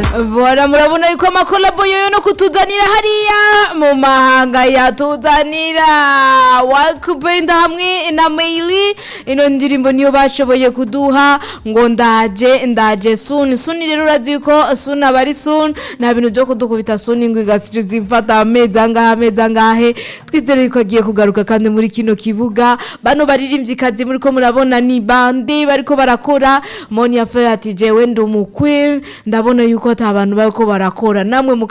Bora murabona yuko amakolabo yoyo no kutuzanira hariya mu mahanga yatuzanira wakupenda hamwe na maili ino ndirimbo niyo bashoboye kuduha ngo ndaje ndaje soon soon rero urazi yuko soon aba ari soon nta bintu byo kudukubita soon ngo igasije zifata amezi angahe amezi angahe twizere yuko agiye kugaruka kandi muri kino kibuga bano baririmvyikazi muriko murabona ni bande bariko barakora moni yafe ati jewe ndi umukwin ndabona yuko ata bantu bariko barakora namwe